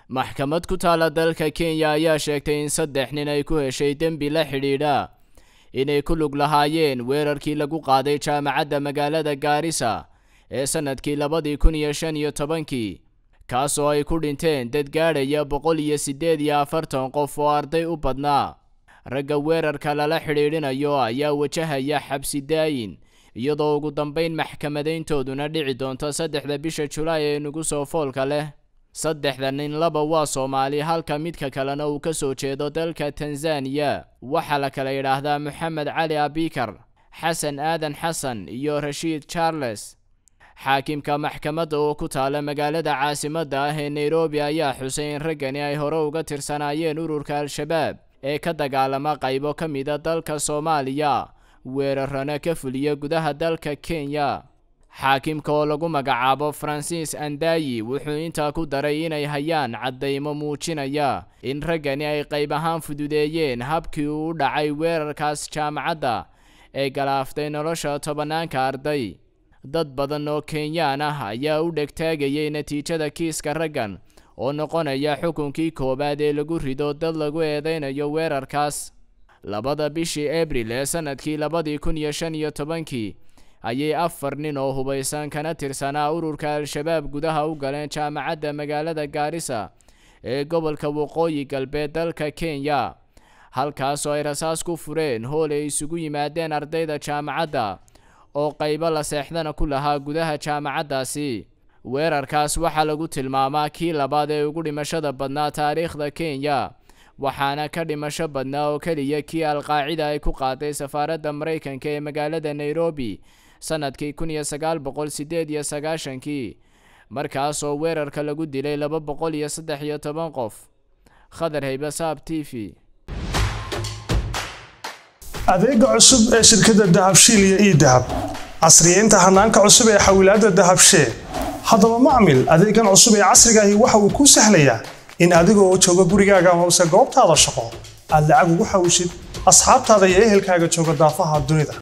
maxkamad ku taala dalka kenya ayaa sheegtay in saddex nin ay ku heshay dembi la xidhiidha inay ku lug lahaayeen weerarkii lagu qaaday jaamacadda magaalada gaarisa ee sannadkii labadii kun iyo shan iyo tobankii kaasoo ay ku dhinteen dad gaadhaya boqol iyo siddeed iyo afartan qof oo arday u badnaa ragga weerarka lala xidhiidhinayo ayaa wajahaya xabsi daayin iyadoo ugu dambayn maxkamadayntooduna dhici doonto saddexda bisha julaay ee nugu soo foolka leh saddexda nin laba waa soomaali halka midka kalena uu ka soo jeedo dalka tanzaniya waxaa la kala yidhaahdaa moxamed cali abikar xasan aadan xasan iyo rashiid charles xaakimka maxkamadda oo ku taala magaalada caasimadda ah ee nairobi ayaa xusay in raggani ay hore uga tirsanaayeen ururka al-shabaab ee ka dagaalama qaybo ka mida dalka soomaaliya weerarana ka fuliya gudaha dalka kenya xaakimka oo lagu magacaabo francis andayi wuxuu intaa ku daray inay hayaan caddaymo muujinaya in raggani ay qayb ahaan fududeeyeen habkii uu u dhacay weerarkaas jaamacadda ee galaaftay nolosha tobanaanka arday dad badan oo kenyaan ah ayaa u dhegtaagayay natiijada kiiska raggan oo noqonaya xukunkii koowaad ee lagu rido dad lagu eedeynayo weerarkaas labada bishii abril ee sannadkii labadii kun iyo shan iyo tobankii ayay afar nin oo hubaysan kana tirsanaa ururka al-shabaab gudaha u galeen jaamacadda magaalada gaarisa ee gobolka waqooyi galbeed dalka kenya halkaasoo ay rasaas ku fureen hool ay isugu yimaadeen ardayda jaamacadda oo qaybo la seexdana ku lahaa gudaha jaamacaddaasi weerarkaas waxaa lagu tilmaamaa kii labaad ee ugu dhimashada badnaa taariikhda kenya waxaana ka dhimasho badnaa oo keliya kii al-qaacida ay ku qaaday safaaradda maraykanka ee magaalada nairobi sannadkii kun iyo sagaal boqol siddeed iyo sagaashankii markaasoo weerarka lagu dilay laba boqol iyo saddex iyo toban qof khadar haybasaab t v adeega cusub ee shirkadda dahabshiil iyo ii dahab casriyeynta hanaanka cusub ee xawilaadda dahabshee haddaba macmil adeegan cusub ee casrigaahi waxa uu kuu sahlayaa in adigoo jooga gurigaaga hoose goobtaada shaqo aad lacag ugu xawshid asxaabtaada iyo ehelkaaga jooga daafaha dunida